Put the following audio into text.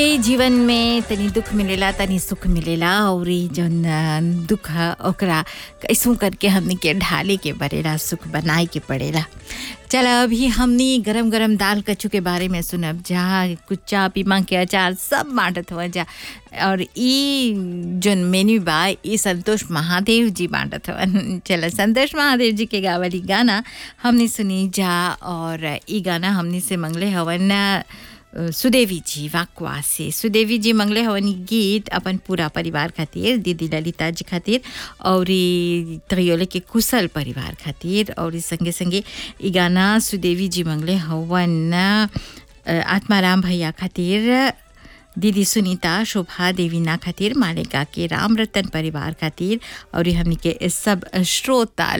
ए जीवन में तनी दुख मिलेला तनी सुख मिलेला और ई जौन अ, दुख ह ओकरा कैसू करके हमनी के ढाले के पड़ेला सुख बनाए के पड़ेला चल अभी हमनी गरम गरम दाल कच्चू के बारे में सुनब जहाँ कुच्चा पीमा के अचार सब बांटत हुआ जा और ई जौन मेन्यू बा ई संतोष महादेव जी बांटत हवन चल संतोष महादेव जी के गावली गाना हमने सुनी जा और ई गाना हमने से मंगले हवन अ, सुदेवी जी वाकवा से सुदेवी जी मंगले हवन ई गीत अपन पूरा परिवार खातिर दीदी ललिता जी खातिर और ई त्रियोले के कुशल परिवार खातिर और ई संगे संगे ई गाना सुदेवी जी मंगले हवन अ, आत्माराम भैया खातिर दीदी सुनीता शोभा देवीना खातिर मालेका के राम रतन परिवार खातिर और ई हमनी के सब श्रोता